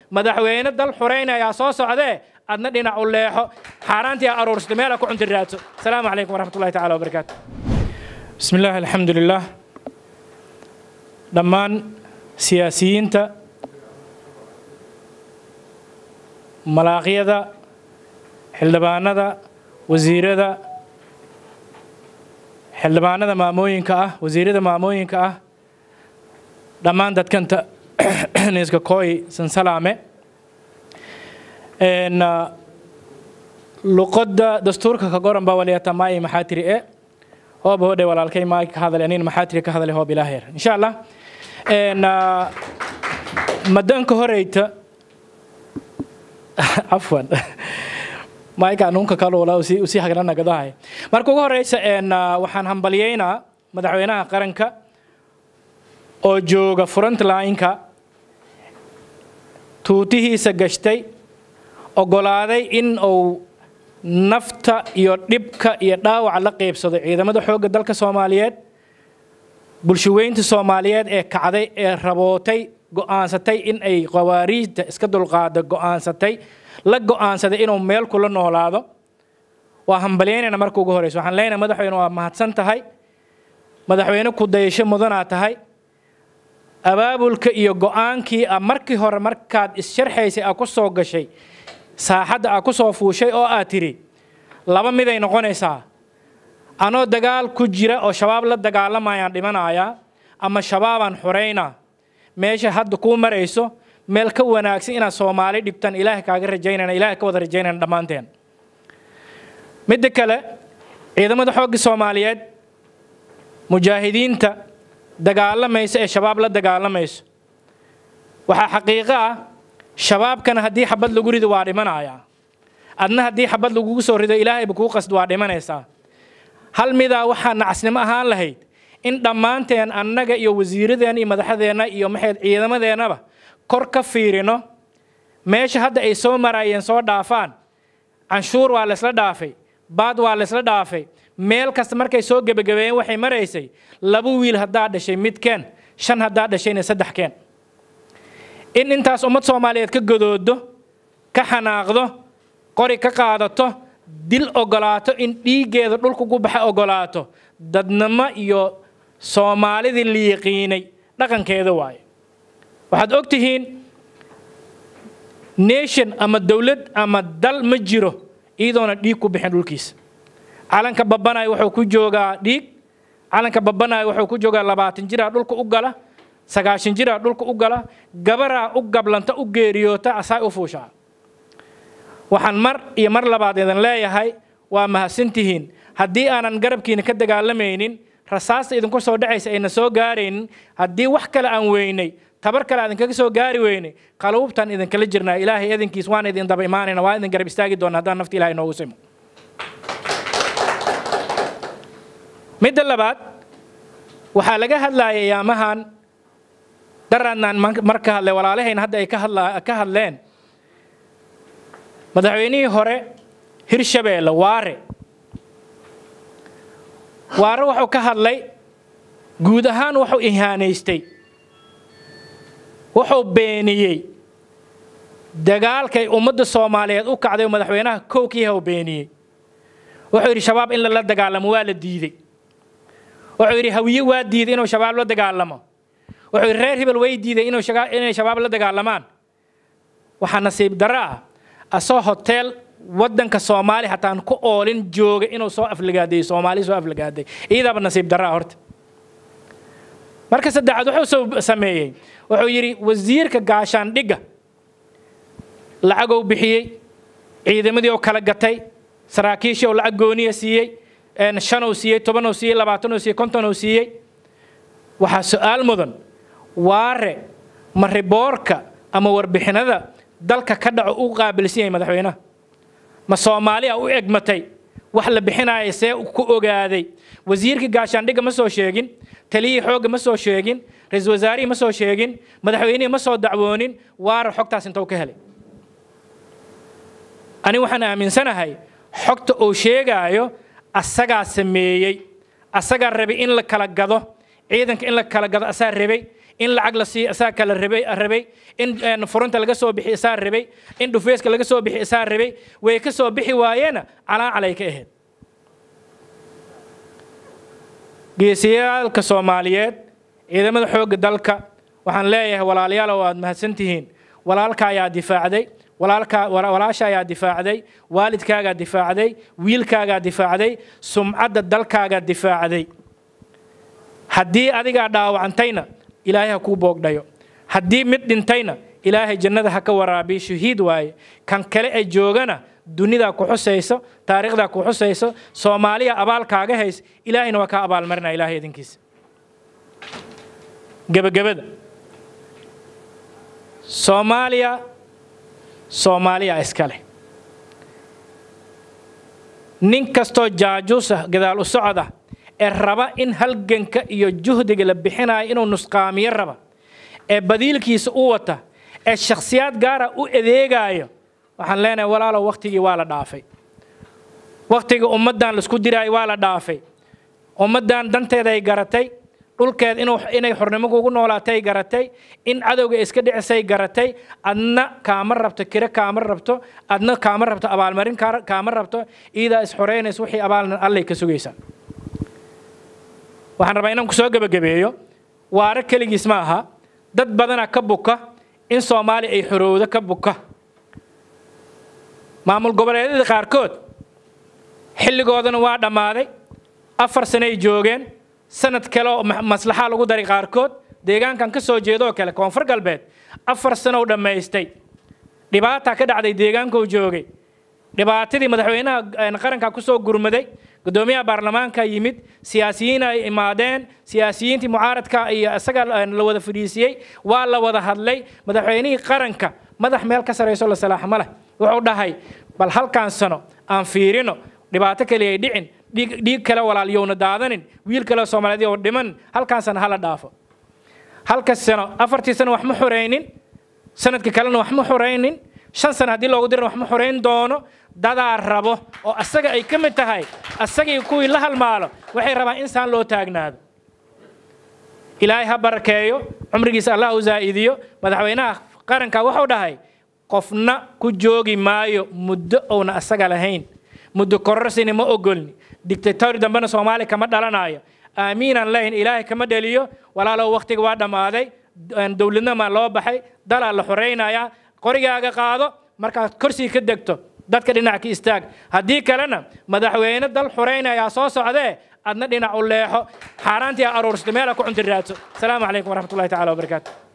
madaxweyne dal xuraynayaa soo socdee adna dhinac u leexo xaaraantii aa aruursata meela ku cunti raadso asalaamu calaykum waraxmat ullahi tacala wabarakaatu bismi illaahi alxamdu lilah dhammaan siyaasiyiinta malaaqyada xildhibaanada wasiirada xildhibaanada maamooyinka ah wasiirada maamooyinka ah dhammaan dadkanta niska kooy sansalaame luqadda dastuurka ka goran baa waliyata maayi maxaa tiri e hooba hodhe walaalkay maay ka hadale anin maxaa tiri ka hadale hoob ilaaheer insha allah madanka horeyta cafwan maayka nunka kalula usii hagranagadahay marka ugu horeysa waxaan hambalyeynaa madaxweynaha qaranka oo jooga frontline-ka tuutihiisa gashtay ogolaaday in uu nafta iyo dhibka iyo dhaawaca la qeybsado ciidamada xoogga dalka soomaaliyeed bulshaweynta soomaaliyeed ee kacday ee rabootay go'aansatay in ay qawaariijta iska dulqaada go'aansatay la go'aansaday inuu meel kula noolaado waa hambalyeynayna marka ugu horeysa waxaan leenahay madaxweyne waa mahadsan tahay madaxweyne ku dayasho mudanaa tahay abaabulka iyo go'aankii a markii hore markaad issharxaysay aa ku soo gashay saaxadda aa ku soo fuushay oo aad tidhi laba miday noqonaysaa anoo dagaal ku jira oo shabaab la dagaalamayaan dhimanayaa ama shabaabaan xoraynaa meesha hadda kuu marayso meel ka wanaagsan inaad soomaali dhibtan ilaahay kaaga rajaynayna ilaahay ka wada rajaynayna dhammaanteen midda kale ciidamada xoogga soomaaliyeed mujaahidiinta dagaalamaysa ee shabaab la dagaalamayso waxaa xaqiiqo ah shabaabkana haddii xabad lagu rido waa dhimanayaa adna haddii xabad lagugu soo rido ilaahayba kuu qasd waa dhimanaysaa hal midaa waxaa nacasnimo ahaan lahayd in dhammaanteen annaga iyo wasiiradeenna iyo madaxdeenna iyo maxayd ciidamadeennaba kor ka fiirino meesha hadda ay soo maraayeen soo dhaafaan canshuur waa laysla dhaafay baad waa laysla dhaafay meel kasta markay soo gebagabeeyeen waxay maraysay laba wiil haddaa dhashay midkeen shan haddaa dhashayna saddex keen in intaas ummad soomaaliyeed ka godoodo ka xanaaqdo qori ka qaadato dil ogolaato in dhiiggeeda dhulkugu baxa ogolaato dadnimo iyo soomaalidii la yiqiinay dhaqankeeda waaye waxaad og tihiin nation ama dowlad ama dal ma jiro iyadoona dhiig ku bixin dhulkiisa calanka babanaya wuxuu ku joogaa dhiig calanka babanaya wuxuu ku joogaa labaatan jiraa dhulka u gala sagaashan jiraa dhulka u gala gabaraa u gablanta u geeriyoota asaa u fuushaa waxaan mar iyo mar labaad idin leeyahay waa mahadsantihiin haddii aanan garabkiina ka dagaalamaynin rasaasta idinku soo dhacaysa ayna soo gaaraynin haddii wax kale aan weynay tabar kale aan idinkaga soo gaari weynay qaluubtaan idinkala jirnaa ilaahay idinkiis waan idin daba imaanayna waa idin garab istaagi doona haddaan nafta ilahay noogu simo midda labaad waxaa laga hadlaaya yaamahan daraadnaan mar ka hadlay walaalahayna hadda ay ka hadleen madaxweynihii hore hirshabeelle waare waare wuxuu ka hadlay guud ahaan wuxuu ihaanaystay wuxuu beeniyey dagaalkay ummadda soomaaliyeed u kacday oo madaxweynaha kowkiiha u beeniyey wuxuu yidhi shabaab in lala dagaalamo waa la diidey wuxuu yidhi hawiye waa diiday inuu shabaab la dagaalamo wuxuu yidhi reer hebel way diiday inay shabaab la dagaalamaan waxaa nasiib darro ah asoo hoteel waddanka soomaali hataan ku oolin jooga inuu soo aflagaadeeyo soomaali soo aflagaaday iyadaaba nasiib darro ah horta marka saddexaad wuxuu sameeyey wuxuu yidhi wasiirka gaashaandhigga lacagou bixiyey ciidamadii oo kala gatay saraakiishii oo lacag gooniya siiyey shanuu siiyey tobanuu siiyey labaatanuu siiyey kontonuu siiyey waxaa su-aal mudan waare ma riboorka ama warbixinada dalka ka dhaco u qaabilsan yahay madaxweynaha ma soomaaliya u egmatay wax la bixinaya see ku ogaaday wasiirkii gaashaandhigga ma soo sheegin taliyihii xoogga ma soo sheegin ra-iisul wasaarihii ma soo sheegin madaxweynihii ma soo dacwoonin waare xogtaas intou ka helay ani waxaan aaminsanahay xogta uu sheegaayo asagaa sameeyey asagaa rabay in la kala gado ciidanka in la kala gado asaa rabay in lacag la siiyo isaa kala rabay rabay in furunta laga soo bixi isaa rabay in dhufeeska laga soo bixi isaa rabay way ka soo bixi waayeena calaacalay ka ahayd geesiyaalka soomaaliyeed ciidamada xoogga dalka waxaan leeyahay walaalayaal waad mahadsantihiin walaalka ayaa difaacday walaalka walaasha ayaa difaacday waalidkaagaa difaacday wiilkaagaa difaacday sumcadda dalkaagaa difaacday haddii adigaa dhaawacantayna ilaahay ha kuu boogdhayo haddii mid dhintayna ilaahay jannada ha ka waraabiyo shahiid waaye kan kale ee joogana dunidaa ku xusayso taariikhdaa ku xusayso soomaaliya abaalkaaga hays ilaahayna waa kaa abaalmarinaa ilaahay idinkiisa gebagabada soomaaliya soomaaliya iska leh nin kastoo jaajuusa gadaal u socda ee raba in halganka iyo juhdiga la bixinayo inuu nusqaamiyo raba ee badiilkiisa u wata ee shakhsiyaad gaara u adeegayo waxaan leenahay walaalow wakhtigii waa la dhaafay wakhtigii ummaddan laisku diraayo waa la dhaafay ummaddan danteeday garatay dhulkeed inay xornimo kugu noolaatay garatay in cadowga iska dhicisay garatay adna kaama rabto kire kaama rabto adna kaama rabto abaalmarin kaama rabto iidaa isxoreynaysa wixii abaalna allay ka sugaysaa waxaan rabaa inaan ku soo gebagabeeyo waare keligiis ma aha dad badana ka buka in soomaaliya ay xorowdo ka buka maamul goboleedyada qaarkood xilligoodana waa dhammaaday afar sanay joogeen sanad kale oo maslaxa lagu daray qaarkood deegaankan ka soo jeedoo kale koonfur galbeed afar sanow dhammaystay dhibaataa ka dhacday deegaankuu joogay dhibaatadii madaxweynaha qaranka ku soo gurmaday gudoomiyaha baarlamaanka yimid siyaasiyiin ay imaadeen siyaasiyiintii mucaaradka iyo isaga la wada fadhiisiyey waa la wada hadlay madaxweynihii qaranka madax meel ka sarayso la salaax ma leh wuxuu dhahay bal halkaan sano aan fiirino dhibaato kale ay dhicin dhiig kale walaalyowna daadanin wiil kale soomaaliyeed oo dhiman halkaan sano hala dhaafo halka sano afartii sano wax ma xoraynin sanadka kalena wax ma xoraynin shan sano haddii loogu dirana wax ma xorayn doono dadaa rabo oo asaga ay ka mid tahay asagii kuwii la halmaalo waxay rabaan insaan loo taagnaado ilaahay ha barakeeyo cumrigiisa allah u zaa'idiyo madaxweynaha qaranka wuxuu dhahay qofna ku joogi maayo muddo ouna asaga lahayn muddo kororsina ma ogolni dictatori dambena soomaaliya kama dhalanayo aamiinaan lehayn ilaahay kama dheliyo walaalow wakhtiga waa dhammaaday dowladnima loo baxay dalaa la xoraynayaa qorigaaga qaado markaad korsii ka degto dadka dhinac ka istaag haddii kalena madaxweyne dal xoraynayaa soo socdee adna dhinac u leexo xaaraantii aruursta meela ku cunti raadso asalaamu calaykum waraxmatullahi tacala wabarakaatu